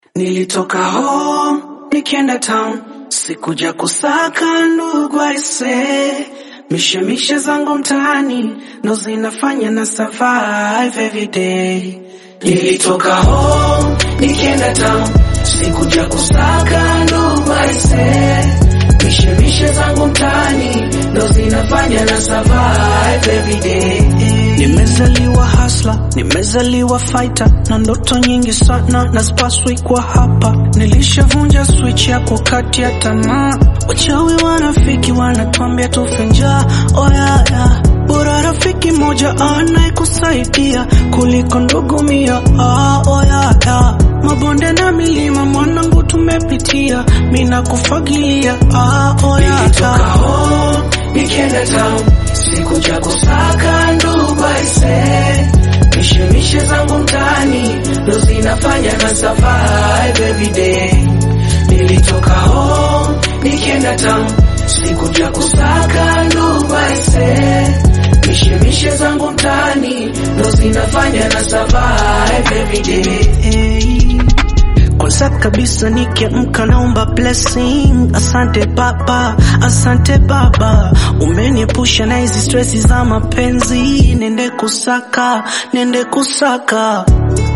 Nilitoka home nikienda town, sikuja kusaka ndugu aise. Mishemishe zangu mtaani ndo zinafanya na survive every day. Nilitoka home nikienda town, sikuja kusaka ndugu aise. Mishemishe zangu mtaani ndo zinafanya na survive every day. Nimezaliwa hasla, nimezaliwa fighter na ndoto nyingi sana na spaswi kwa hapa. Nilishavunja switch ya kukatia tamaa, wachawi wanafiki wanatuambia tufe njaa. Oh yeah, yeah. Bora rafiki moja anayekusaidia kuliko ndugu mia. Ah, oh yeah, yeah. Mabonde na milima mwanangu tumepitia, mina kufagilia. Ah, oh yeah, yeah. home nikienda town, sikuja kusaka ndugu aise. Mishemishe zangu mtaani ndo zinafanya na survive every day. Nilitoka home nikienda town, sikuja kusaka ndugu aise. Mishemishe zangu mtaani ndo zinafanya na survive every day. Kwanza kabisa nikiamka naomba blessing. Asante baba, asante baba, umeniepusha na hizi stresi za mapenzi. Nende kusaka, nende kusaka